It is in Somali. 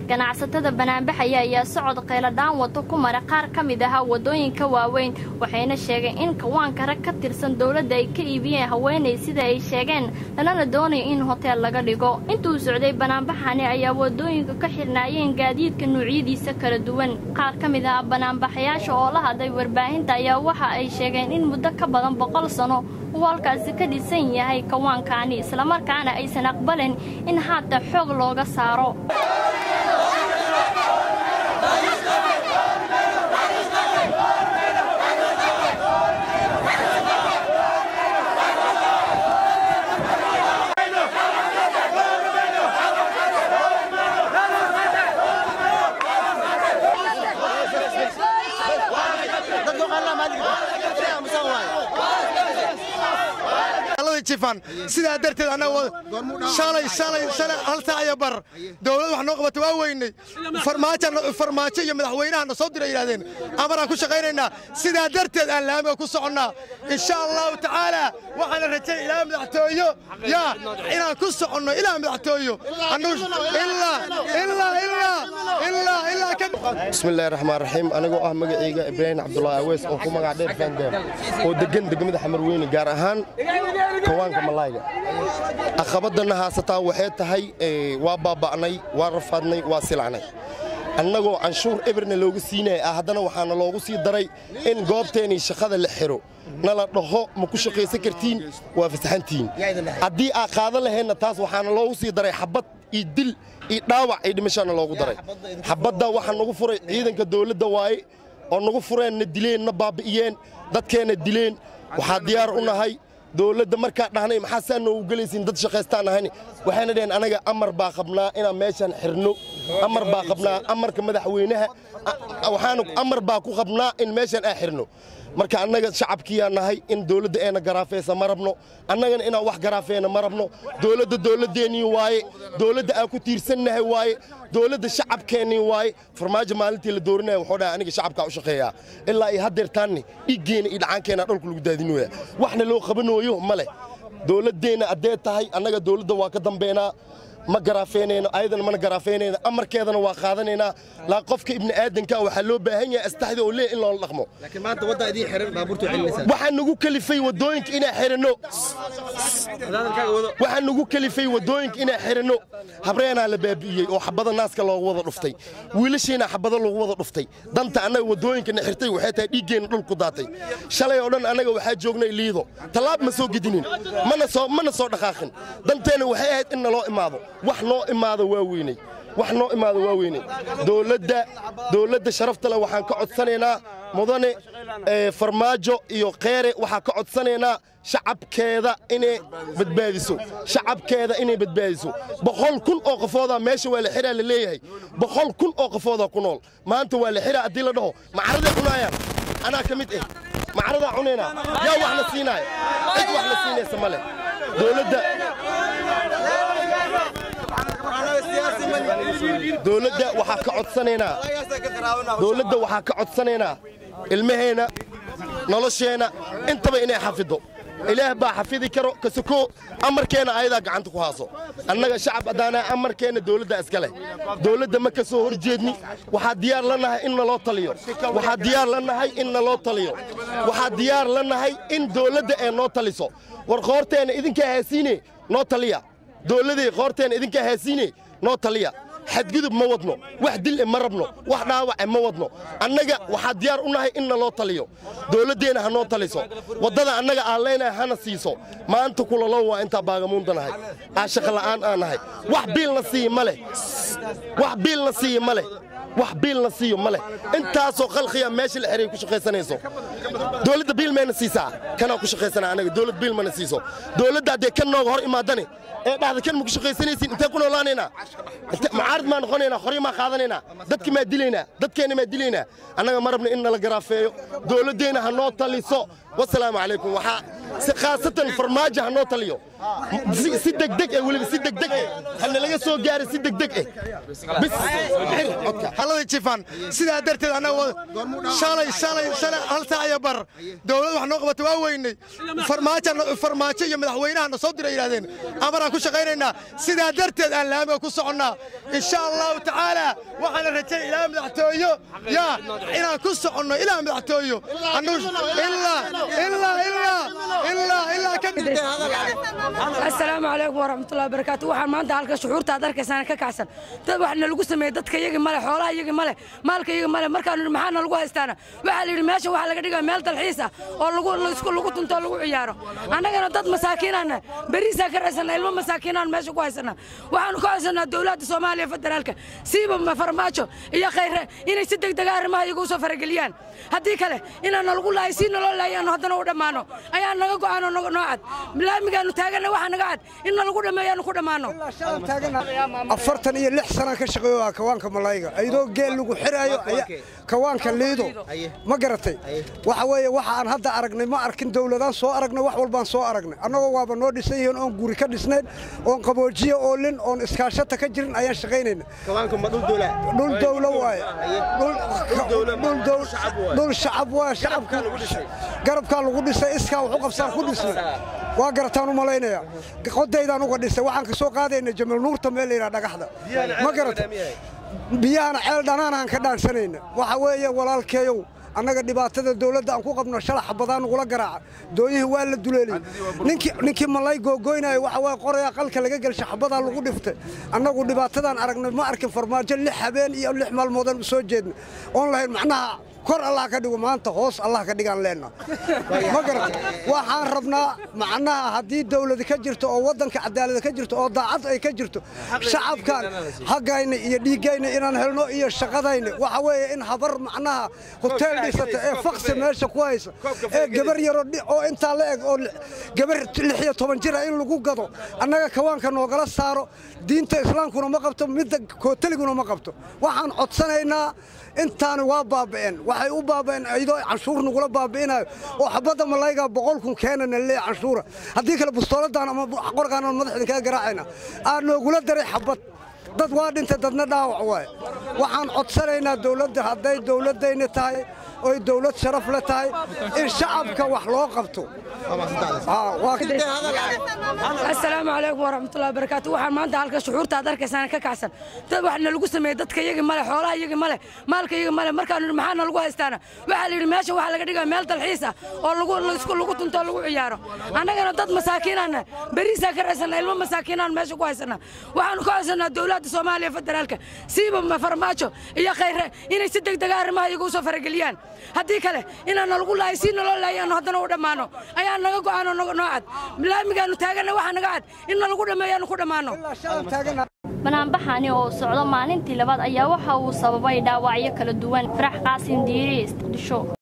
ganacsatada banaanbaxaya ayaa socod qayladhaan wato ku mara qaar ka mid ahaa waddooyinka waaweyn waxayna sheegeen in kawaanka rag ka tirsan dowladda ay ka iibiyeen haweenay sida ay sheegeen lanana doonayo in hoteel laga dhigo intuu socday banaanbaxani ayaa waddooyinka ka xirnaayeen gaadiidka nuucyadiisa kala duwan qaar ka mid ah banaanbaxayaasha oo la hadlay warbaahinta ayaa waxa ay sheegeen in muddo ka badan boqol sano uu halkaasi ka dhisan yahay kawaankaani islamarkaana aysan aqbalin in haata xoog looga saaro sidaa darteed shalay shalay shalay hal saac iyo bar dowlad wax noo qabata waa weynay farmaajo iyo madaxweynahana soo dira yidhahdeen amaraan ku shaqaynaynaa sidaa darteed aan laamiga ku soconnaa insha allahu tacaala waxaana rajay ilaa madaxtooyo yaa inaan ku soconno ilaa madaxtooyo bismillahi raxmaan raxiim anigoo ah magacayga ibraahim cabdulaahi aweys oo ku magac dheer faandeer oo deggan degmada xamarweyne gaar ahaan kawaanka malayga aqabadana haasataa waxay tahay waa baaba'nay waa rafaadnay waa silacnay annagoo canshuur eberna looga siinaya ah haddana waxaana loogu sii daray in goobteennii shaqada la xiro nala dhaho ma ku shaqaysan kartiin waa fasaxantihiin haddii aa qaadan laheenna taas waxaana loogu sii daray xabad iyo dil iyo dhaawac iyo dhimashaana loogu daray xabadda waxaa nagu furay ciidanka dawladda waaye oo nagu fureen na dileen na baabi'iyeen dadkeenna dileen waxaa diyaar u nahay dowladda markaa dhahnay maxaa saa noogu gelaysiin dad shaqaystaan ahayn waxayna dhaheen anaga amar baa qabnaa inaan meeshaan xirno amar baa qabnaa amarka madaxweynaha waxaanu amar baa ku qabnaa in meeshaan aan xirno marka annaga shacabkiyaa nahay in dowladda eena garaafaysa ma rabno annagana inaan wax garaafeena ma rabno dowladda dowladdeennii waaye dowladda aan ku tiirsannahay waaye dowladda shacabkeennii waaye farmaajo maalintii la doorinaya wuxuu dhahay aniga shacabkaa u shaqeeyaa ilaa iyo haddeertaanni dhiiggeena iyo dhacaankeena dhulka lagu daadinooya waxna loo qabanooyo ma leh dowladdeenna addee tahay annaga dowladda waa ka dambeynaa ma garaafeynayno ayadana mana garaafeynayno amarkeedana waa qaadanaynaa laa qofka ibni aadanka waxaa loo baahan yahay astaxda oo leeh in loola dhaqmo waxaa nagu kalifay waddooyinka inaan xiranno waxaa nagu kalifay waddooyinka inaan xiranno habreenaa la baabi'iyey oo xabada naaska loogu wada dhuftay wiilashiina xabado lagu wada dhuftay danta annaga waddooyinkana xirtay waxay tahay dhiiggeenna dhulku daatay shalay oo dhan annaga waxaa joognay liido tallaab ma soo gedinin mana soo dhaqaaqin danteenna waxay ahayd in naloo imaado wax noo imaado waa weynay wax noo imaado waa weynay dowladda dowladda sharafta leh waxaan ka codsanaynaa mudane farmaajo iyo kheere waxaan ka codsanaynaa shacabkeeda inay badbaadiso shacabkeeda inay badbaadiso boqol kun oo qofoodaa meesha waa la xiraa la leeyahay boqol kun oo qofoodaa ku nool maanta waa la xiraa haddii la dhaho macaraday cunaayaan anaa ka mid ah macaradaa cunaynaa yaa wax la siinaaya cid wax la siinaysa ma leh dowladda dowladda waxaa ka codsanaynaa dowladda waxaa ka codsanaynaa ilmaheenna nolosheenna intaba inay xafido ilaah baa xafidi karo kasoko amarkeenna ayadaa gacanta ku haaso annaga shacab haddaanaa amarkeenna dowladda iska leh dowladda ma ka soo hor jeedni waxaa diyaar la nahay in naloo taliyo waxaa diyaar la nahay in naloo taliyo waxaa diyaar la nahay in dowladda ee noo taliso war qoorteenna idinkaa haasiine noo taliya dowladday qoorteenna idinkaa haasiine noo taliya xadgudub ma wadno wax dil e ma rabno wax dhaawace ma wadno annaga waxaa diyaar u nahay in naloo taliyo dowladdeenna ha noo taliso waddada annaga aan leenahay hana siiso maanta kulalow waa intaa baagamuunda nahay aa shaqola'aan aan nahay wax biilna siiya ma leh wax biilna siiya ma leh wax biilna siiyo ma leh intaasoo khalqiya meesha la xeray ku shaqaysanayso dowladda biil mayna siisaa kanaa ku shaqaysana anaga dowlad biil mana siiso dowladda haddee kan nooga hor imaadane ee dhahda kan ma ku shaqaysanaysiin intee ku noolaanaynaa mucaarad maa noqonaynaa hori maa qaadanaynaa dadki maa dilaynaa dadkeenna maa dilaynaa annaga ma rabna in nala garaafeeyo dowladdeenna ha noo taliso wasalaamu calaykum waxaa si khaasatan farmaajo ha noo taliyo si degdeg eh weliba si degdeg eh hana laga soo gaara si degdeg eh bis halada jifaan sidaa darteed annaga shalay shalay shalay hal saac iyo bar dowlad wax noo qabata waa weynay farmaajo farmaajo iyo madaxweynaha na soo diray yidhahdeen amaraan ku shaqaynaynaa sidaa darteed aan laamiga ku soconnaa insha allahu tacaala waxaana rajay ilaa madaxtooyo yaa inaan ku soconno ilaa madaxtooyo asalaamu calaykum waraxmatullahi wabarakaatu waxaan maanta halka shucuurta aad arkaysaan ka kacsan dad wax nalagu sameeyey dadka iyagi male xoolaha iyagi male maalka iyagi male markaanu yidhi maxaa nalagu haystaana waxaa la yidhi meesha waxaa laga dhigaa meel dalxiis ah oo lagu lagu tunto oo lagu ciyaaro annagana dad masaakiinaana beriisaa ka raysana ilmo masaakiinaan meesha ku haysana waxaanu ka haysanaa dowladda soomaaliya federaalka siiba farmaajo iyo khayre inay si degdega arrimaha iyagu usoo farageliyaan haddii kale inaan nalagu lahay si naloo laayaano haddana u dhammaano ayaa naga go'aanoo noo cad laamigaanu taagana waxaa naga cad in nalagu dhammeeyaanu ku dhammaano afartan iyo lix sanaan ka shaqeeyo kawaanka malayga ayadoo geel lagu xiraayo kawaanka liido ma garatay waxa weeye waxa aan hadda aragnay ma arkin dowladaan soo aragnay wax walbaan soo aragnay annagoo waaba noo dhisan yihiin oon guri ka dhisnayn oon qaboojiye oolin oon iskaashata ka jirin ayaan shaqaynayna dhul dowlo waaye dhul shacab waay shacabka garabkaa lagu dhisay iskaa waxu qabsaan ku dhisnay waa garataan u malaynaya qodaydaan uga dhisay waxaan ka soo qaadayna jamal nuurta meel layidhaha dhagaxda ma garata biyahana ceel dhanaanaan ka dhaansanayna waxa weeye walaalkeeyow annaga dhibaatada dawladda aan ku qabno shalax badaan nugula garaaca dooyihii waa la duleeliyey ninkii malay googoynaayo waxa waa qoraya qalka laga gelsha xabadaa lagu dhiftay annagu dhibaatadaan aragnay ma arkin farmaajo lix habeen iyo lix maalmoodaan u soo jeedna oon lahayn macnaha kor allah ka dhigo maanta hoos allah ka dhigaan leenna ma garata waxaan rabnaa macnaha haddii dawladi ka jirto oo waddanka cadaalada ka jirto oo daacad ay ka jirto shacabkan haggayna iyo dhiiggayna inaan helno iyo shaqadayna waxa weeye in habar macnaha hoteel dhisata ee faksi meesha ku haysa ee gabar yaro oo intaa la eg oo gabar lix iyo toban jira in lagu gado annaga kawaanka noogala saaro diinta islaamkuna ma qabto midda kooteliguna ma qabto waxaan codsanaynaa intaani waa baaba'een waxay u baaba'een iyadoo canshuur nagula baabi'inayo oo xabadda malayga boqol kun keenana leeya canshuura haddii kale bustooladaan ama qorgaan madaxdin kaga garaacayna aan noogula daray xabad dad waa dhintay dadna dhaawac waaye waxaan codsanaynaa dawladda hadday dawladdayna tahay oy dawlad sharaf le tahay in shacabka wax loo qabto asalaamu calaykum waraxmatullahi wabarakaatu waxaan maanta halka shucuurta aad arkaysaan ka kacsan dad wax nalagu sameeyey dadka iyagi male xoolaha iyagi male maalka iyagi male markaanu yidhi maxaa nalagu haystaana waxaa la yidhi meesha waxaa laga dhigaa meel dalxiis ah oo lagu lagu tunto oo lagu ciyaaro annagana dad masaakiinaana beriisaa ka raysana ilmo masaakiinaan meesha ku haysana waxaanu ka haysanaa dowladda soomaaliya federaalka siiba farmaajo iyo khayre inay si degdega arrimaha iyagu usoo farageliyaan haddii kale inaan nalagu lahay si naloo laayaano haddana u dhammaano ayaa naga go'aanoo noo cad laamigaanu taagana waxaa naga cad in nalagu dhammeeyaanu ku dhammaano banaanbaxani oo socdo maalintii labaad ayaa waxa uu sababay dhaawacyo kala duwan farax qaasin diiri muqdisho